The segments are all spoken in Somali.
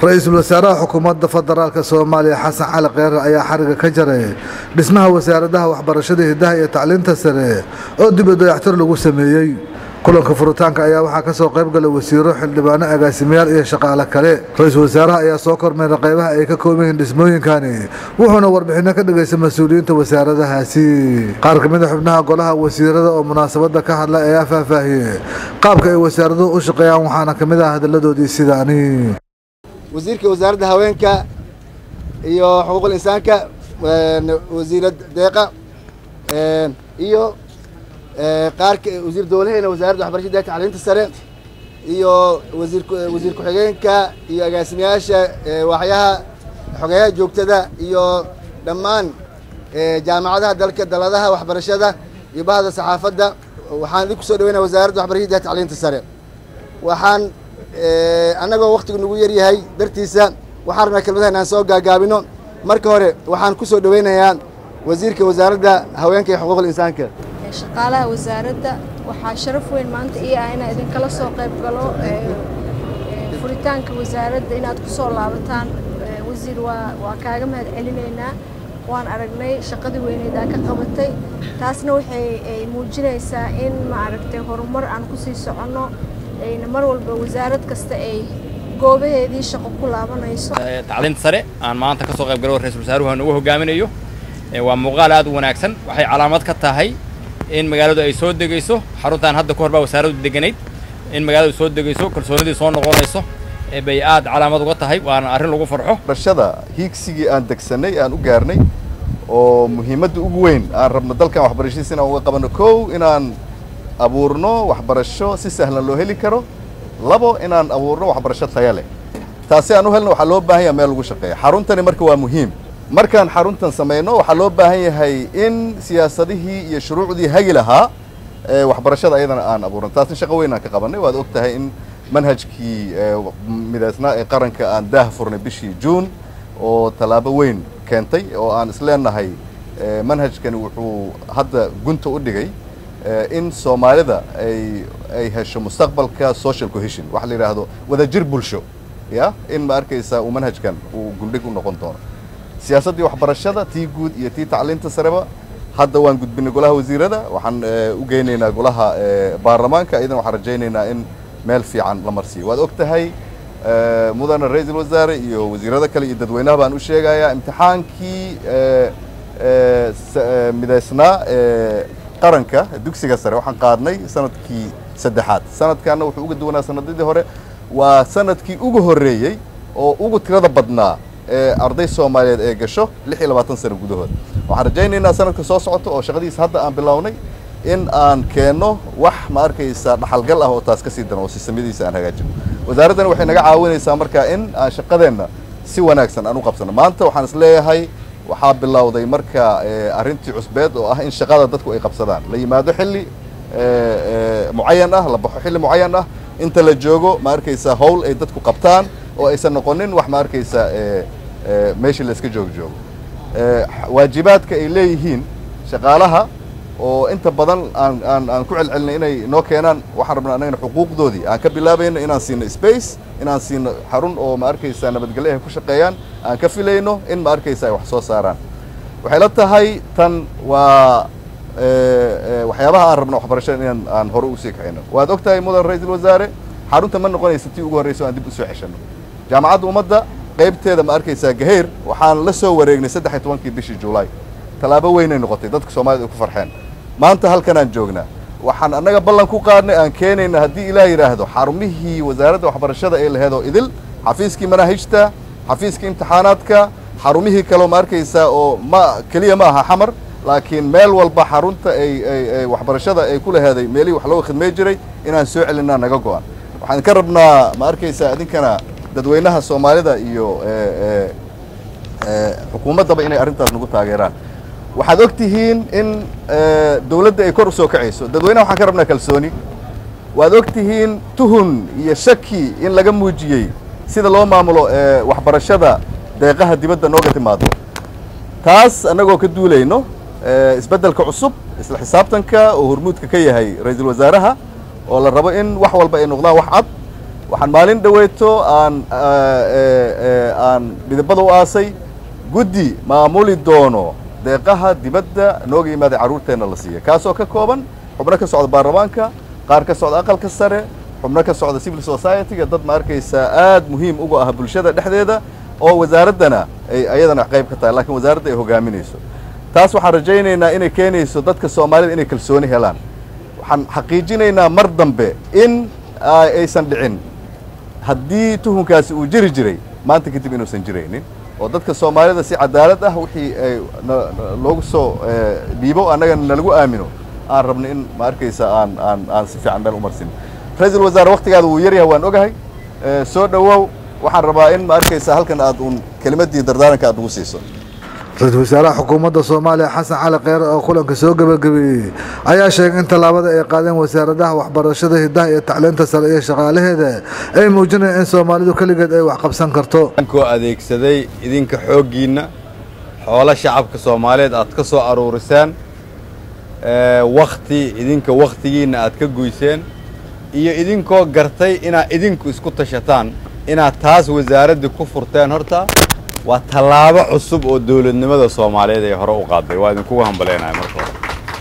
ra-iisul wasaaraha xukuumadda federaalk soomaaliya xasan cali kheyre ayaa xariga ka jaray dhismaha wasaaradaha waxbarashada hidaha iyo tacliinta sare oo dib u dayactir lagu sameeyey kulanka furitaanka ayaa waxaa kasoo qayb galay wasiiro xildhibaano agaasimayaal iyo shaqaale kale ra-iisul wasaaraha ayaa soo kormeeray qaybaha ay ka kooban yihiin dhismooyinkani wuxuuna warbixino ka dhigaystay mas-uuliyiinta wasaaradahaasi qaar ka mid a xubnaha golaha wasiirada oo munaasabada ka hadla ayaa faahfaahiyey qaabka ay wasaaraduhu u shaqeeyaan waxaana ka mid ah hadalladoodii sidaani wasiirka wasaaradda haweenka iyo xuquuqul insaanka wasiirad deeqa iyo qaarka wasiir dowlaheena wasaaradda waxbarashada iyo tacliinta sare iyo wasiir wasiir ku-xigeenka iyo agaasimayaasha waaxyaha xogeyaha joogtada iyo dhammaan jaamacadaha dalka daladaha waxbarashada iyo bahda saxaafadda waxaan idinku soo dhaweynaya wasaaradda waxbarashada iyo tacliinta sare waxaan annagoo waktigu nagu yar yahay dartiisa waxaan rabnaa kelmadaha inaan soo gaagaabino marka hore waxaan ku soo dhaweynayaa wasiirka wasaaradda haweenka iyo xuquuqul insaanka shaqaalaha wasaaradda waxaa sharaf weyn maanta ii ah inaan idinkala soo qayb galo furitaanka wasaaradda inaad ku soo laabataan wasiir waa waa kaaga mahad celinaynaa waan aragnay shaqadii weyneed aa ka qabatay taasna waxay muujinaysaa in maaragtay horumar aan kusii soconno mar walba wasaarad kasta ay goobaheedii shaqo ku laabanayso tacliinta sare aan maanta ka soo qayb galo ra-isul wasaaruhu nagu hogaaminayo waa muuqaal aad u wanaagsan waxay calaamad ka tahay in magaaladu ay soo degayso xaruntan hadda ka hor baa wasaaraddu deganayd in magaaladu soo degayso kalsoonidii soo noqonayso bay aad calaamad uga tahay waana arrin lagu farxo barashada hiigsigii aan degsanay aan u gaarnay oo muhiimadda ugu weyn aan rabno dalkan waxbarashadiisa inaan uga qabanno kow inaan abuurno waxbarasho si sahlan loo heli karo labo inaan abuurno waxbarasho taya leh taasi aan u helno waxaa loo baahan yaha meel lagu shaqeeya xaruntani marka waa muhiim markaan xaruntan samayno waxaa loo baahan yahay in siyaasadihii iyo shuruucdii hagi lahaa waxbarashada ayadana aan abuurno taasna shaqo weyn aan ka qabanay waad og tahay in manhajkii midaysnaa ee qaranka aan daah furnay bishii juun oo tallaabo weyn keentay oo aan isleenahay manhajkani wuxuu hadda gunta u dhigay in soomaalida ay ay hesho mustaqbalka social cohesion waxa la yidhaahdo wadajir bulsho ya in ma arkaysaa uu manhajkan uu guldhig u noqon doono siyaasaddii waxbarashada tii guud iyo tii tacliinta sareba hadda waan gudbinay golaha wasiirada waxaan u geynaynaa golaha baarlamaanka iyadan waxaan rajaynaynaa in meel fiican la marsiiyo waad og tahay mudana ra-iisul wasaare iyo wasiirada kale iyo dadweynaha baan u sheegayaa imtixaankii midaysnaa qaranka dugsiga sare waxaan qaadnay sanadkii saddexaad sanadkanna wuxuu uga duwanaa sanadadii hore waa sanadkii ugu horreeyey oo ugu tirada badnaa ee arday soomaaliyeed ee gasho lix iyo labaatan sano gudahood waxaan rajaynaynaa sanadka soo socota oo shaqadiisa hadda aan bilownay in aan keenno wax ma arkaysaa dhaxalgal ah oo taas ka sii daran oo sistamyadiisa aan hagaajino wasaaraddani waxay naga caawinaysaa marka in aan shaqadeenna si wanaagsan aan u qabsano maanta waxaan is leeyahay waxaa bilowday marka arrintii cusbeed oo ah in shaqada dadku ay qabsadaan la yimaado xilli mucayan ah la baxo xilli mucayan ah inta la joogo ma arkaysaa howl ay dadku qabtaan oo aysan noqonin wax ma arkaysaa meeshii la iska joog joogo waajibaadka ay leeyihiin shaqaalaha oo inta badan aan aan aan ku celcelinay inay noo keenaan waxaan rabnaa annagana xuquuqdoodii aan ka bilaabayno inaan siino space inaan siino xarun oo ma arkaysaa nabadgelyo ay ku shaqeeyaan aan ka filayno in ma arkaysa ay wax soo saaraan waxay la tahay tan waa waxyaabaha aan rabno waxbarashada inaan aan hore usii kacino waad og tahay mudan ra-iisul wasaare xarunta ma noqonaysa tii ugu horreysa o aan dib usoo ceshano jaamacadda ummadda qaybteeda ma arkaysaa gaheyr waxaan la soo wareegnay saddex iyo tobankii bishii julaay tallaabo weynay noqotay dadka soomaalida ay ku farxeen maanta halkan aan joognaa waxaan annaga ballan ku qaadnay aan keenayna haddii ilaah yidhaahdo xarumihii wasaaradda waxbarashada ee laheed oo idil xafiiskii manaahijta xafiiskii imtixaanaadka xarumihii kaleo ma arkaysaa oo ma keliya ma aha xamar laakiin meel walba xarunta ay ay waxbarashada ay ku laheeday meelihii wax looga khidmay jiray inaan soo celinaa naga go-an waxaan ka rabnaa ma arkaysaa idinkana dadweynaha soomaalida iyo xukuumaddaba inay arrintaas nagu taageeraan waxaad og tihiin in dawladda ay kor u soo kacayso dadweynaha waxaan ka rabnaa kalsooni waad og tihiin tuhun iyo shaki in laga muujiyey sida loo maamulo waxbarashada deeqaha dibadda nooga timaado taas annagoo ka duulayno isbeddelka cusub isla xisaabtanka oo hormuudka ka yahay ra-iisul wasaaraha oo la rabo in wax walba ay noqdaan wax cad waxaan maalin dhaweyto aan aan dhidibada u aasay guddi maamuli doono deeqaha dibadda nooga yimaaday carruurteenna la siiya kaasoo ka kooban xubno ka socda baarlamaanka qaar ka socda aqalka sare xubno ka socda civil society-ga dad ma arkaysaa aad muhiim ugu ah bulshada dhexdeeda oo wasaaraddana ay ayadana qayb ka tahay laakiin wasaaradda ay hogaaminayso taas waxaan rajaynaynaa inay keenayso dadka soomaalida inay kalsooni helaan waxaan xaqiijinaynaa mar dambe in aysan dhicin haddii tuhunkaasi uu jiri jiray maanta kadib inuusan jiraynin oo dadka soomaalida si cadaalad ah wixii ay loogu soo dhiibo annagana nalagu aamino aan rabno in ma arkaysa aan aan aan si fiican meel u marsin ra-iisul wasaare waktigaada wuu yaryahay waan ogahay soo dhowow waxaan rabaa in ma arkaysa halkan aad uun kelimaddii dardaaranka aad ugu siiso ra-iisul wasaaraha xukuumadda soomaaliya xasan cali kheyre oo kulanka soo gebagabeeyey ayaa sheegay in tallaabada ay qaadeen wasaaradaha waxbarashada hidaha iyo tacliinta sare iyo shaqaalaheeda ay muujinayaan in soomaalidu keligeed ay wax qabsan karto koo adeegsaday idinka xooggiinna xoolo shacabka soomaaliyeed aad ka soo aruuriseen wakti idinka wakhtigiinna aad ka guyseen iyo idinkoo gartay inaad idinku isku tashataan inaad taas wasaaraddii ku furteen horta waa tallaabo cusub oo dawladnimada soomaaliyeed ay hore u qaaday waa idinkugu hambaleynayaa marka hore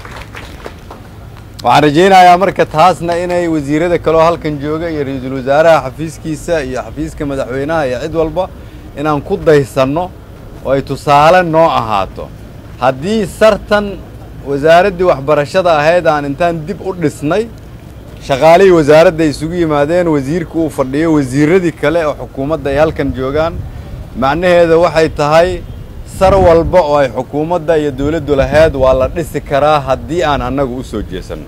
waxaan rajaynayaa marka taasna inay wasiirada kaleo halkan jooga iyo ra-iisul wasaaraha xafiiskiisa iyo xafiiska madaxweynaha iyo cid walba inaan ku daysanno oo ay tusaale noo ahaato haddii sartan wasaaraddii waxbarashada ahayd aan intaan dib u dhisnay shaqaalihii wasaaradda ay isugu yimaadeen wasiirka uu fadhiyo wasiiradii kale oo xukuumadda ay halkan joogaan macnaheeda waxay tahay sar walba oo ay xukuumadda iyo dawladdu lahayd waa la dhisi karaa haddii aan annagu u soo jeesanno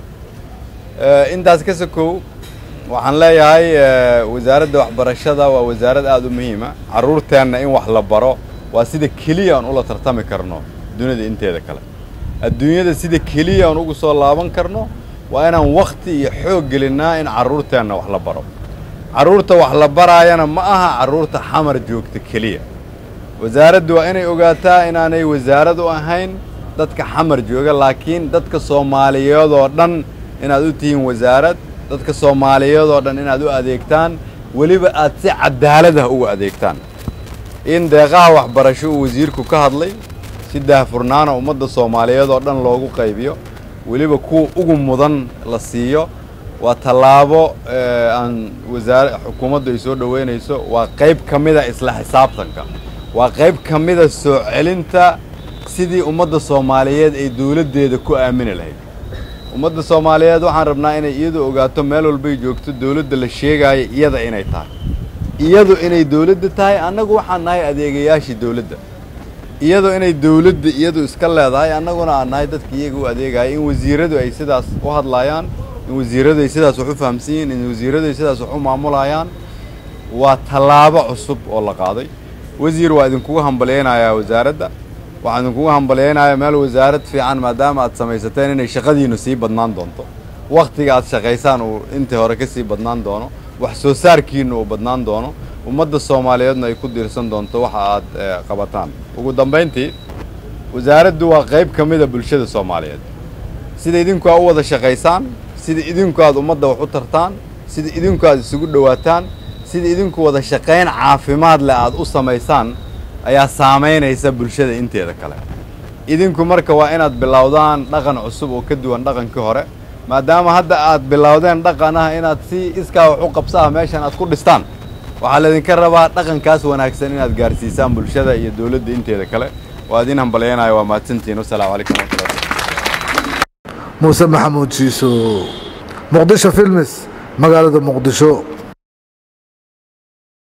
intaas ka sokow waxaan leeyahay wasaaradda waxbarashada waa wasaarad aada u muhiima carruurteenna in wax la baro waa sida keliya aan ula tartami karno dunida inteeda kale adduunyada sida keliya aan ugu soo laaban karno waa inaan wakhti iyo xoog gelinnaa in carruurteenna wax la baro carruurta wax la baraayana ma aha carruurta xamar joogta keliya wasaaraddu waa inay ogaataa inaanay wasaarad u ahayn dadka xamar jooga laakiin dadka soomaaliyeed oo dhan inaad u tihiin wasaarad dadka soomaaliyeed oo dhan inaad u adeegtaan weliba aad si cadaalad ah ugu adeegtaan in deeqaha waxbarasho uu wasiirku ka hadlay si daahfurnaana ummadda soomaaliyeed oo dhan loogu qaybiyo weliba kuwa ugu mudan la siiyo waa tallaabo aan wasaare xukuumaddu ay soo dhoweynayso waa qayb ka mida isla xisaabtanka waa qayb ka mida soo celinta sidii ummadda soomaaliyeed ay dawladdeeda ku aamini lahayd ummadda soomaaliyeed waxaan rabnaa inay iyadu ogaato meel walbay joogto dawladda la sheegaayo iyada inay tahay iyadu inay dawladda tahay annagu waxaan nahay adeegayaashii dawladda iyadu inay dawladda iyadu iska leedahay annaguna aan nahay dadka iyaga u adeegaya in wasiiradu ay sidaas u hadlaayaan in wasiiradu ay sidaas wax u fahamsan yihiin in wasiiradu ay sidaas wax u maamulayaan waa tallaabo cusub oo la qaaday wasiir waa idinkugu hambalyaynayaa wasaaradda waxaan idinkugu hambalyaynayaa meel wasaarad fiican maadaama aad samaysateen inay shaqadiinnu sii badnaan doonto wakhtiga aad shaqaysaan uu intii hore ka sii badnaan doono wax soo saarkiinnu uu badnaan doono ummadda soomaaliyeedna ay ku diirsan doonto waxa aad qabataan ugu dambayntii wasaaraddu waa qayb ka mida bulshada soomaaliyeed sida idinku aad u wada shaqaysaan sida idinku aad ummadda wax u tartaan sida idinku aad isugu dhowaataan sida idinku wada shaqayn caafimaad leh aad u samaysaan ayaa saamaynaysa bulshada inteeda kale idinku marka waa inaad bilowdaan dhaqan cusub oo ka duwan dhaqankii hore maadaama hadda aad bilowdeen dhaqan ah inaad si iskaa wax u qabsa ah meeshan aad ku dhistaan waxaa laydinka rabaa dhaqankaas wanaagsan inaad gaarsiisaan bulshada iyo dawladda inteeda kale waa idin hambalyaynaya waa mahadsantihiin wasalaamu calaykum waraxmatullahi muuse maxamuud shiiso muqdisho filmis magaalada muqdisho